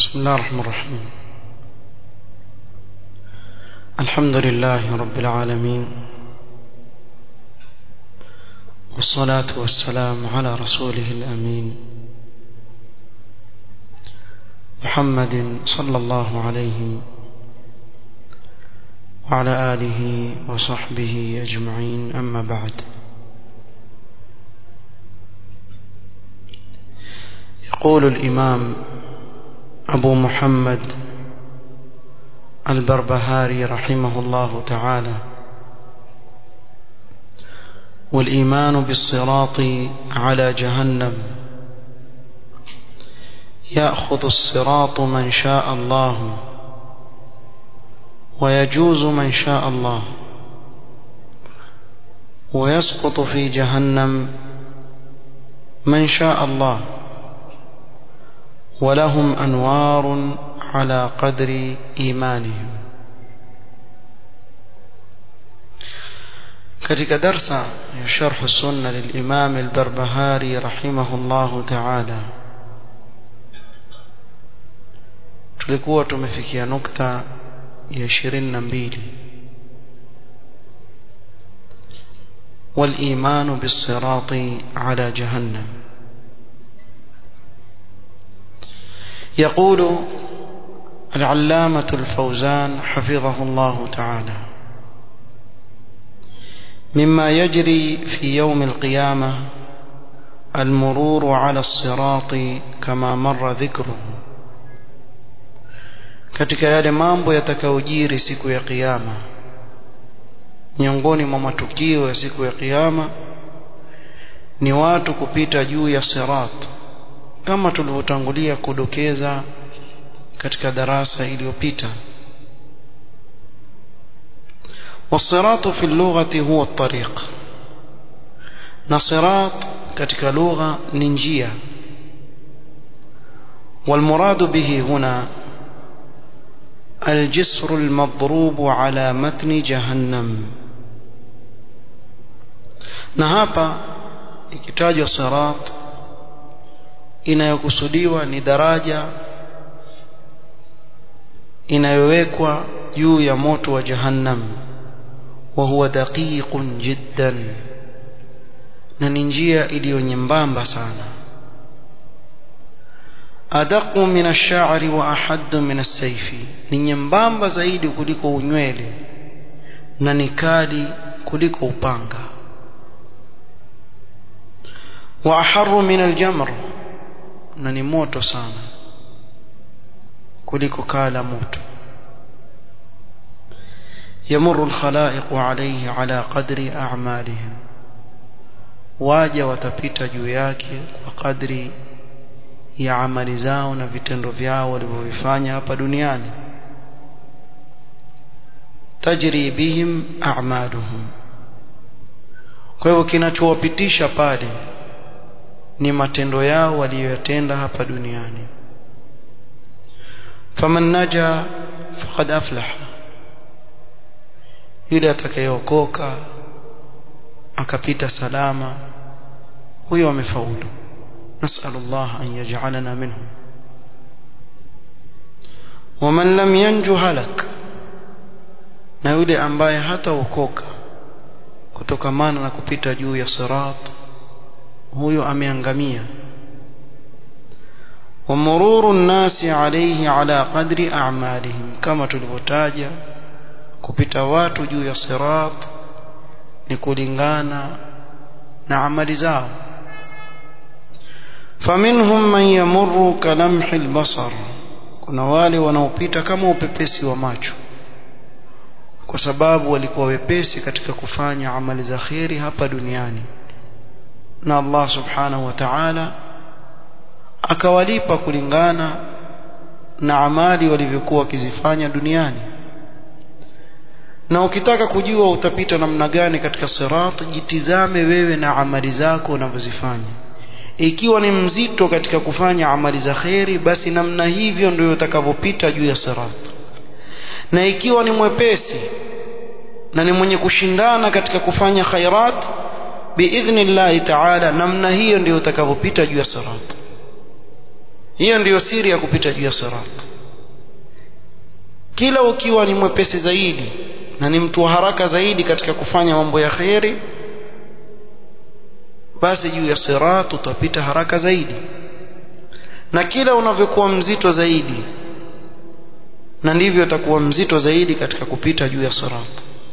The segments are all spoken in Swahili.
بسم الله الرحمن الرحيم الحمد لله رب العالمين والصلاة والسلام على رسوله الأمين محمد صلى الله عليه وعلى آله وصحبه أجمعين أما بعد يقول الإمام أبو محمد البربهاري رحمه الله تعالى والإيمان بالصراط على جهنم يأخذ الصراط من شاء الله ويجوز من شاء الله ويسقط في جهنم من شاء الله ولهم أنوار على قدر إيمانهم katika darsa ya sharh sunna lilimam albarbahari rahimahullahu taala tulikuwa tumefikia nukta ya ishirini na mbili والإيمان بالصراط على جهنم يقول العلامة الفوزان حفظه الله تعالى مما يجري في يوم القيامة المرور على الصراط كما مر ذكره katika yale mambo yatakayojiri siku ya kiyama miongoni mwa matukio ya siku ya kiyama ni watu kupita juu ya sirat kama tulivyotangulia kudokeza katika darasa iliyopita والصراط في اللغة هو الطريق نصراط katika lugha ni njia والمراد به هنا الجسر المضروب على متن جهنم na hapa ikitajwa sirat inayokusudiwa ni daraja inayowekwa juu ya moto wa jahannam wa huwa daqiqun jiddan na ni njia iliyo nyembamba sana adaqu min ash-sha'ri wa ahaddu min as-sayfi ni nyembamba zaidi kuliko unywele na ni kali kuliko upanga wa aharru min al-jamr na ni moto sana kuliko kala moto يمر الخلائق عليه على قدر أعمالهم waja watapita juu yake kwa kadri ya amali zao na vitendo vyao walivyovifanya hapa duniani tajri bihim a'maluhum kwa hivyo kinachowapitisha pale ni matendo yao waliyoyatenda hapa duniani faman naja faqad aflaha yule atakayeokoka akapita salama huyo amefaulu نسأل الله أن يجعلنا منهم ومن لم ينجو هلك na yule ambaye hataokoka kutokamana na kupita juu ya sirat huyo ameangamia ومرور الناس عليه على قدر أعمالهم كما tulivyotaja kupita watu juu ya sirat ni kulingana na amali zao faminhum man yamurru kalamhi albasar kuna wale wanaopita kama upepesi wa macho kwa sababu walikuwa wepesi katika kufanya amali za kheri hapa duniani na Allah subhanahu wa ta'ala akawalipa kulingana na amali walivyokuwa wakizifanya duniani na ukitaka kujua utapita namna gani katika sirat jitizame wewe na amali zako unavyozifanya ikiwa ni mzito katika kufanya amali za kheri basi namna hivyo ndio utakavyopita juu ya sirat na ikiwa ni mwepesi na ni mwenye kushindana katika kufanya khairat biidhnillahi taala namna hiyo ndio utakavyopita juu ya sirat hiyo ndiyo siri ya kupita juu ya sirat kila ukiwa ni mwepesi zaidi na ni mtu wa haraka zaidi katika kufanya mambo ya kheri basi juu ya sirat utapita haraka zaidi na kila unavyokuwa mzito zaidi na ndivyo utakuwa mzito zaidi katika kupita juu ya sirat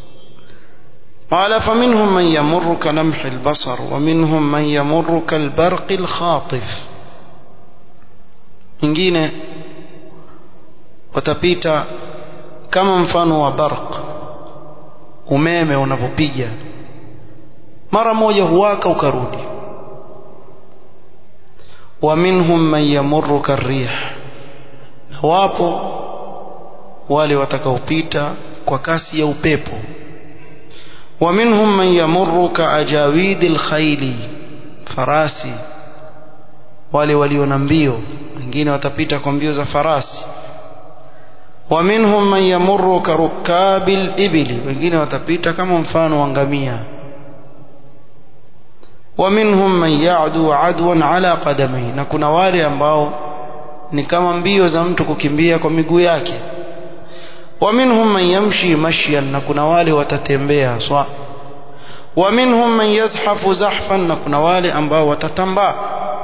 قال فمنهم من يمر كلمح البصر ومنهم من يمر كالبرق الخاطف wengine watapita kama mfano wa barq umeme unapopiga mara moja huwaka ukarudi wa minhum man yamurru karih na wapo wale watakaopita kwa kasi ya upepo wa minhum man yamurru kaajawidi alkhayli farasi wale walio na mbio wengine watapita kwa mbio za farasi wa minhum man yamurru karukabil ibli wengine watapita kama mfano wa ngamia wa minhum man ya'du adwan ala qadamai na kuna wale ambao ni kama mbio za mtu kukimbia kwa miguu yake wa minhum man yamshi mashyan na kuna wale watatembea swa wa minhum man yazhafu zahfan na kuna wale ambao watatambaa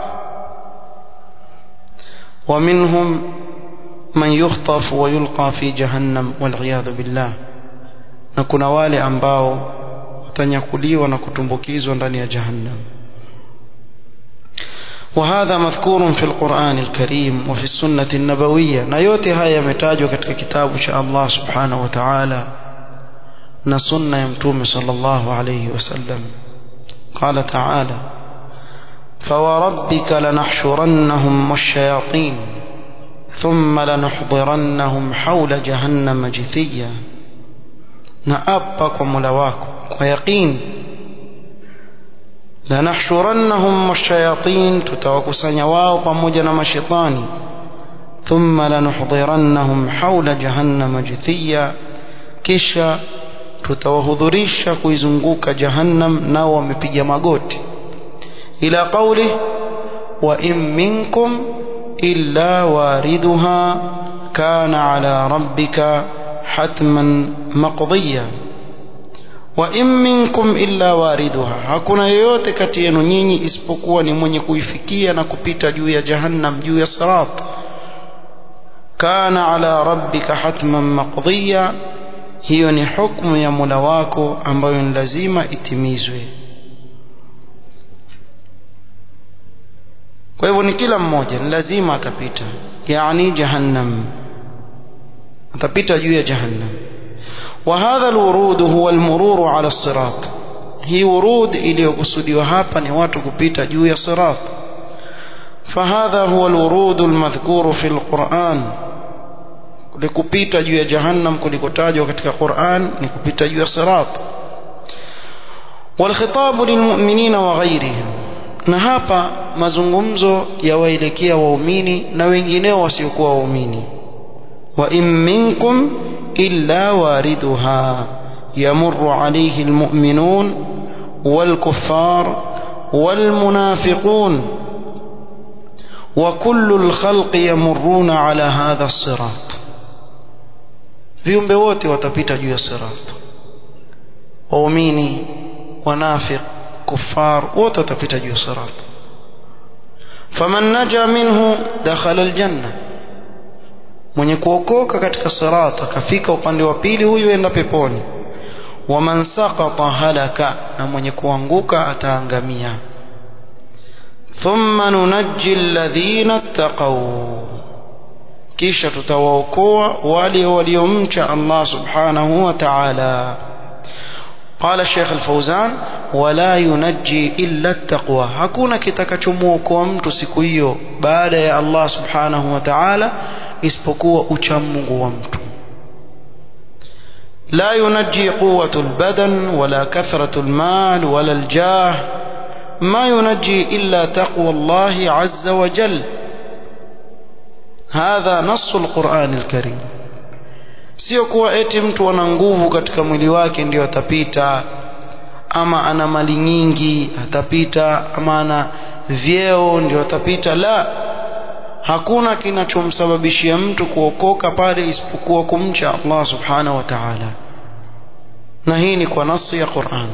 wa minhum man yukhطaf wa yulqa fi jahannam wal billah na kuna wale ambao watanyakuliwa na kutumbukizwa ndani ya jahannam وهذا مذكور في القرآن الكريم وفي السنة النبوية نيوتي هاي يمتاجوا كتك كتاب شاء الله سبحانه وتعالى نسنة يمتوم صلى الله عليه وسلم قال تعالى فوربك لنحشرنهم والشياطين ثم لنحضرنهم حول جهنم جثيا نأبك وملواك ويقين لنحشرنهم والشياطين تتوكسن واو pamoja مشيطاني ثم لنحضرنهم حول جهنم جثيا kisha tutawahudhurisha kuizunguka jahannam nao wamepiga magoti ila qawli wa in minkum illa wariduha kana ala rabbika hatman maqdiya wa in minkum illa wariduha hakuna yoyote kati yenu nyinyi isipokuwa ni mwenye kuifikia na kupita juu ya jahannam juu ya sirat kana ala rabbika hatman maqdiya hiyo ni hukumu ya Mola wako ambayo ni lazima itimizwe kwa hivyo ni kila mmoja ni lazima atapita yani jahannam atapita juu ya jahannam وهذا الورود هو المرور على الصراط هي ورود iliyokusudiwa hapa ni watu kupita juu ya sirat فهذا هو الورود المذكور في القرآن likupita juu ya jahannam kulikotajwa katika Qur'an ni kupita juu ya sirat والخطاب للمؤمنين وغيرهم na hapa mazungumzo yawaelekea waumini na wengineo wasiokuwa waumini wa in minkum illa wariduha yamurru alayhi almu'minun والكفار والمنافقون وكل الخلق يمرون على هذا الصراط viumbe wote watapita juu ya sirat waumini wanafiq kuffar wote watapita juu ya sirat faman naja minhu dakhala aljanna mwenye kuokoka katika sirat akafika upande wa pili huyu enda peponi waman saqata halaka na mwenye kuanguka ataangamia thumma nunajji alladhina ittaqaw kisha tutawaokoa wale waliomcha Allah subhanahu wa ta'ala قال الشيخ الفوزان ولا ينجي إلا التقوى hakuna kitakachomuokoa mtu siku hiyo baada ya Allah subhanahu wa ta'ala isipokuwa uchamungu wa mtu لا ينجي قوة البدن ولا كثرة المال ولا الجاه ما ينجي إلا تقوى الله عز وجل hadha nasu alquran alkarim sio kuwa eti mtu ana nguvu katika mwili wake ndio atapita ama ana mali nyingi atapita ama ana vyeo ndio atapita la hakuna kinachomsababishia mtu kuokoka pale isipokuwa kumcha Allah subhanahu wa ta'ala na hii ni kwa nasi ya Qur'an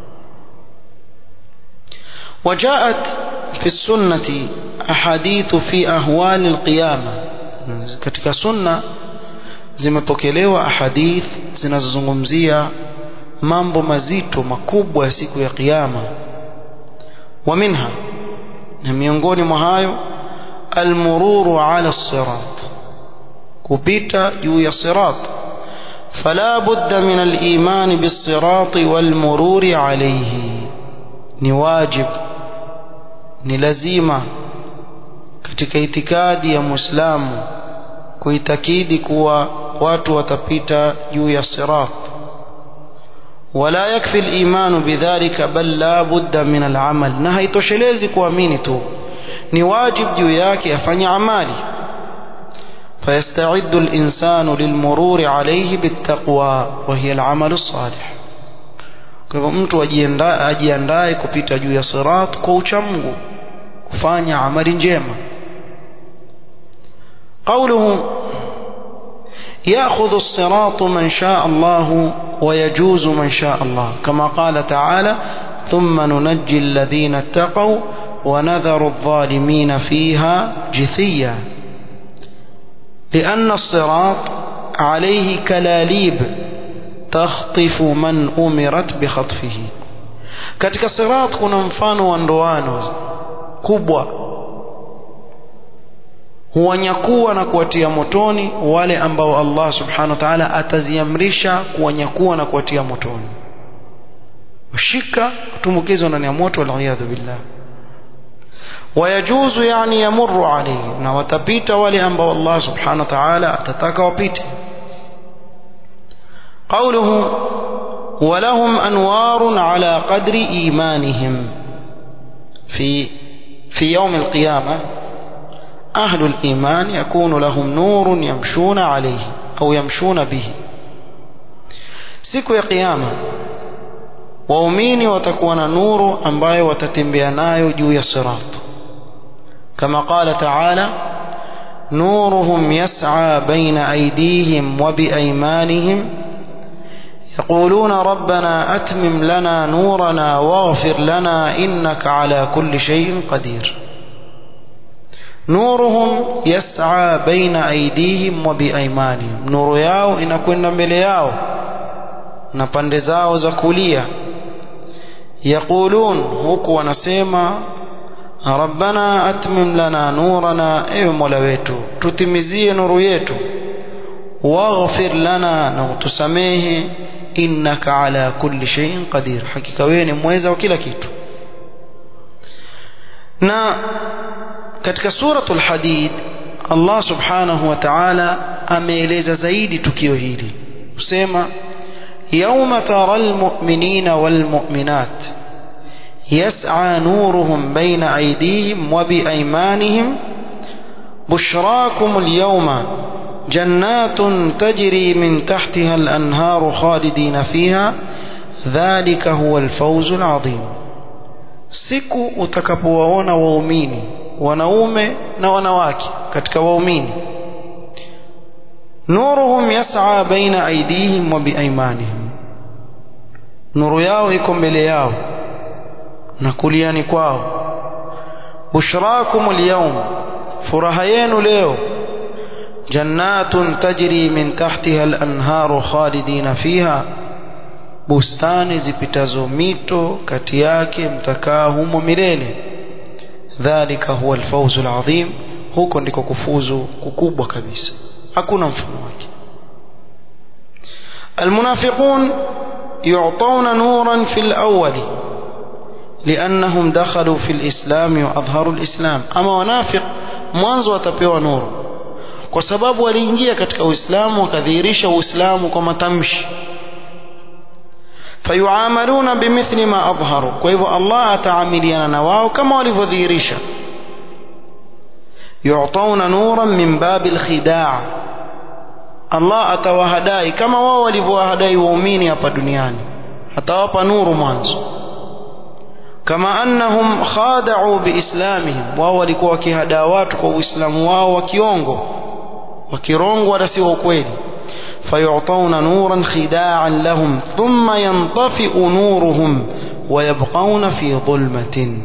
وجاءت في السنة أحاديث في أهوال القيامة katika sunna zimepokelewa ahadith zinazozungumzia mambo mazito makubwa ya siku ya kiyama wa minha na miongoni mwa hayo almururu ala sirat kupita juu ya sirat fala budda min aliman بالصراط والمرور عليه ni wajib ni lazima katika itikadi ya muislamu kuitakidi kuwa watu watapita juu ya sirat ولا يكفي الإيمان بذلك بل لا بد من العمل na haitoshelezi kuamini tu ni wajib juu yake afanye amali فيستعد الإنسان للمرور عليه بالتقوى وهي العمل الصالح kwa hivyo mtu ajiandae kupita juu ya sirat kwa uchamungu kufanya amali njema قوله يأخذ الصراط من شاء الله ويجوز من شاء الله كما قال تعالى ثم ننجي الذين اتقوا ونذر الظالمين فيها جثيا لأن الصراط عليه كلاليب تخطف من أمرت بخطفه katika sirat kuna mfano wa ndoano kubwa huwanyakua na kuwatia motoni wale ambao Allah subhanahu wa ta'ala ataziamrisha kuwanyakua na kuwatia motoni ushika kutumbukizwa ndani ya moto waliyadhu billah wayajuzu yani yamurru alayhi na watapita wale ambao Allah subhanahu wa ta'ala atataka wapite قوله ولهم أنوار على قدر إيمانهم في في يوم القيامة أهل الإيمان يكون لهم نور يمشون عليه أو يمشون به siku ya kiyama waumini watakuwa na nuru ambayo watatembea nayo juu ya sirat kama qala taala nuruhum yas'a baina aydihim wa biaymanihim يقولون ربنا أتمم لنا نورنا واغفر لنا إنك على كل شيء قدير نورهم يسعى بين أيديهم وبأيمانهم نور yao inakwenda mbele yao na pande zao za kulia yaqulun huku wanasema rabbana atmim lana nurana ewe mola wetu tutimizie nuru yetu waghfir lana na utusamehe innaka ala kulli shay'in qadir hakika wewe ni mweza wa kila kitu na katika suratul hadid Allah subhanahu wa ta'ala ameeleza zaidi tukio hili usema يوم ترى المؤمنين والمؤمنات يسعى نورهم بين أيديهم وبأيمانهم بشراكم اليوم جنات تجري من تحتها الأنهار خالدين فيها ذلك هو الفوز العظيم siku utakapowaona waumini wanaume na wanawake katika waumini nuruhum yas'a baina aydihim wa biaymanihim nuru yao iko mbele yao na kuliani kwao bushrakum alyawm furaha yenu leo jannatun tajri min tahtiha al-anharu khalidina fiha bustani zipitazo mito kati yake mtakaa humo milele dhalika huwa alfawzu alazim huko ndiko kufuzu kukubwa kabisa hakuna mfano wake المنافقون يعطون نورا في الأول لأنهم دخلوا في الإسلام وأظهروا الإسلام أما ونافق mwanzo watapewa nuru kwa sababu waliingia katika Uislamu wakadhihirisha Uislamu kwa matamshi fayuamaluna bimithli ma adharu kwa hivyo Allah ataamiliana na wao kama walivyodhihirisha yu'tauna nuran min babil khidaa Allah atawahadai kama wao walivyowahadai waumini hapa duniani atawapa nuru mwanzo kama annahum khada'u biislamihim wao walikuwa wakihadaa watu kwa uislamu wao wa kiongo wakirongwa wala si wa ukweli fayu'tawna nuran khida'an lahum thumma yantafi'u nuruhum wayabqauna fi dhulmatin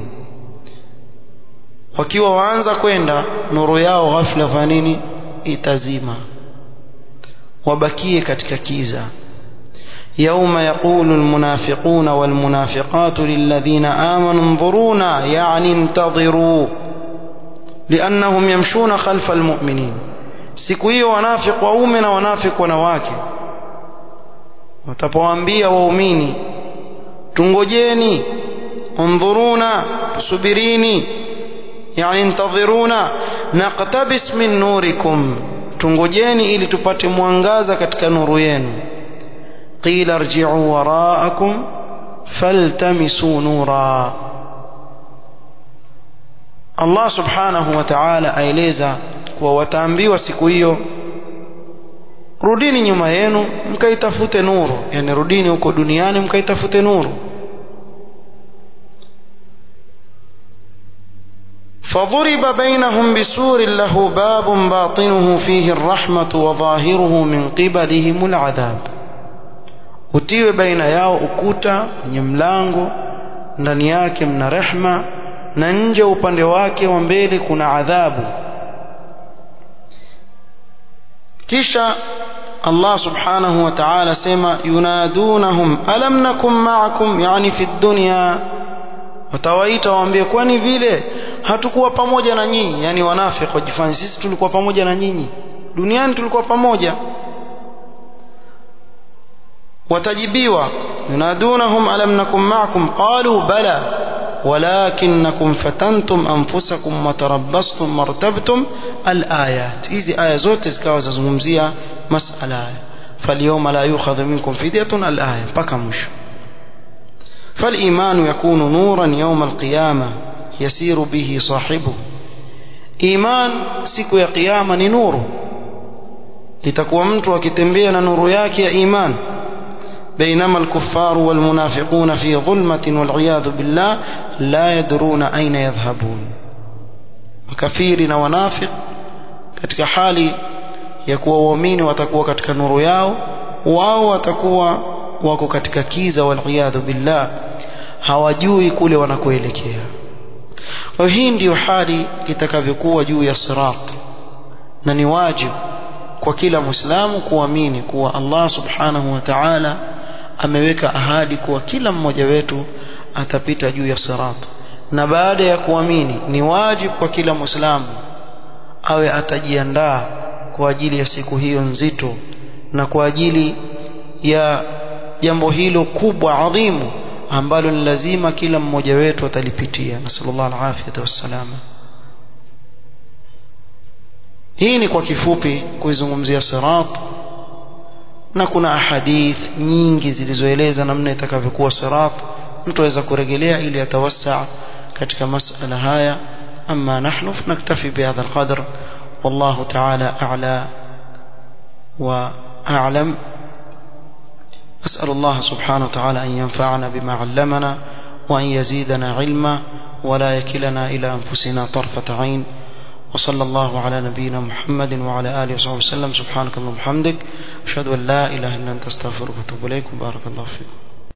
wakiwa waanza kwenda nuru yao ghafla fa nini itazima wabakie katika kiza يوم يقول المنافقون والمنافقات للذين آمنوا انظرونا يعني انتظروا لأنهم يمشون خلف المؤمنين siku hiyo wanafiki waume na wanafiki wanawake watapowaambia waumini tungojeni undhuruna subirini yani intadhiruna naqtabis min nurikum tungojeni ili tupate mwangaza katika nuru yenu qila irji'u wara'akum faltamisu nura Allah subhanahu wa ta'ala aeleza kuwa wataambiwa siku hiyo rudini nyuma yenu mkaitafute nuru yani rudini huko duniani mkaitafute nuru فضرب بينهم بسور له باب باطنه فيه الرحمة وظاهره من قبلهم العذاب utiwe baina yao ukuta wenye mlango ndani yake mna rehma na nje upande wake wa mbele kuna adhabu kisha Allah subhanahu wa ta'ala sema yunadunahum alam nakum ma'akum yani fi dunya watawaita waambie kwani vile hatukuwa pamoja na nyinyi yani wanafiki wajifanye sisi tulikuwa pamoja na nyinyi duniani tulikuwa pamoja watajibiwa yunadunahum alam nakum ma'akum qalu bala ولكنكم فتنتم أنفسكم وتربصتم وارتبتم الآيات hizi aya zote zikawa zazungumzia masala فاليوم لا يؤخذ منكم فدية الآية mpaka mwisho فالإيمان يكون نورا يوم القيامة يسير به صاحبه إيمان siku ya kiyama ni nuru itakuwa mtu akitembea na nuru yake ya iman بينما الكفار والمنافقون في ظلمة والعياذ بالله لا يدرون أين يذهبون وكثير ونافق katika hali ya kuwa waumini watakuwa katika nuru yao wao watakuwa wako katika kiza waliyadhu billah hawajui kule wanakoelekea kwa hii ndiyo hali itakavyokuwa juu ya sirat na ni wajibu kwa kila muislamu kuamini kuwa Allah subhanahu wa ta'ala ameweka ahadi kuwa kila mmoja wetu atapita juu ya sirat na baada ya kuamini ni wajibu kwa kila muislamu awe atajiandaa kwa ajili ya siku hiyo nzito na kwa ajili ya jambo hilo kubwa adhimu ambalo ni lazima kila mmoja wetu atalipitia nasallallahu alafiyata wassalama hii ni kwa kifupi kuizungumzia sirat na kuna ahadith nyingi zilizoeleza namna itakavyokuwa sirat mtu aweza kurejelea ili atawassaa katika masala haya ama nahnu naktafi bihadha alqadr والله تعالى أعلى وأعلم أسأل الله سبحانه وتعالى أن ينفعنا بما علمنا وأن يزيدنا علما ولا يكلنا إلى أنفسنا طرفة عين وصلى الله على نبينا محمد وعلى آله وصحبه وسلم سبحانك اللهم وبحمدك أشهد أن لا إله إلا أنت أستغفرك وأتوب إليك وبارك الله فيكم